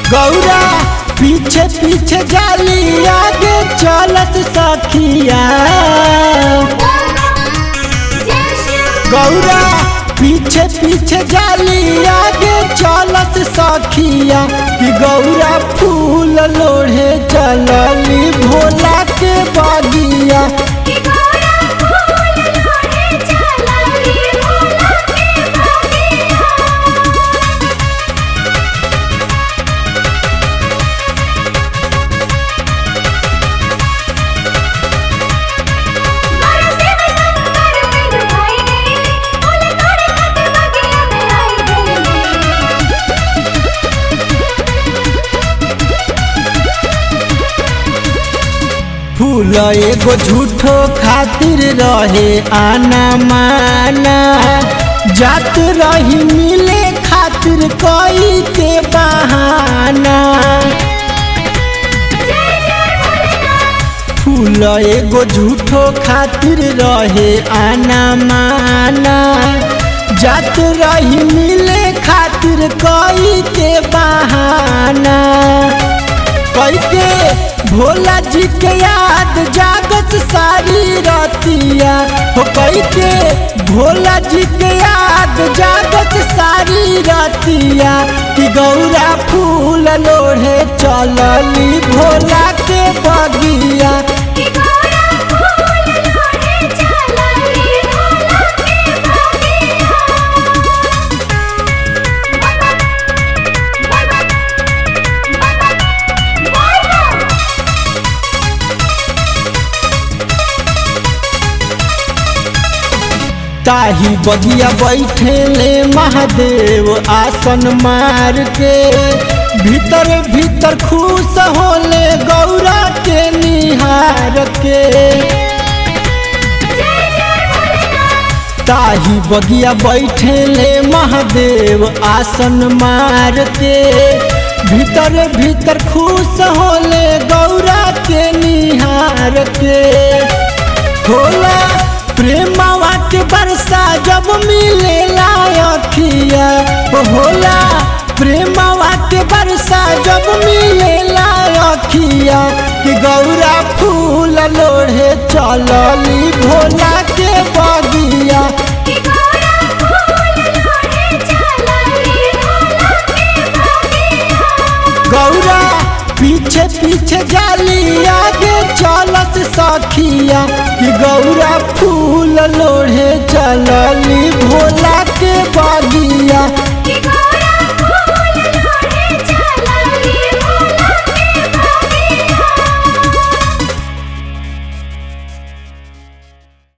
गौरा पीछे पीछे जाली आगे चलत सखिया गौरा पीछे पीछे जाली आगे चलत सखिया कि गौरा फूल लोढ़े चलली भोला के बगिया फूल एगो झूठो खातिर रहे आना माना जात रही मिले खातिर कोई के बहाना फूल एगो झूठो खातिर रहे आना माना जात रही मिले खातिर कोई के बहाना कैके भोला जी के याद जागत सारी रतिया हो कैके भोला जी के याद जागत सारी रतिया कि गौरा फूल लोढ़े चलली भोला के बगिया ताही बगिया बैठे ले महादेव आसन मार के भीतर भीतर खुश होले गौरा के निहार के ताही बगिया बैठे ले महादेव आसन मार के भीतर भीतर खुश होले गौरा के निहार के होला प्रेमवा के बरसा जब मिले अखिया होला प्रेमवा के बरसा जब मिले अखिया कि गौरा फूल लोढ़े चलली भोला के बगिया गौरा पीछे पीछे जाली आगे चलत सखिया कि गौरा फूल लोढ़े चलली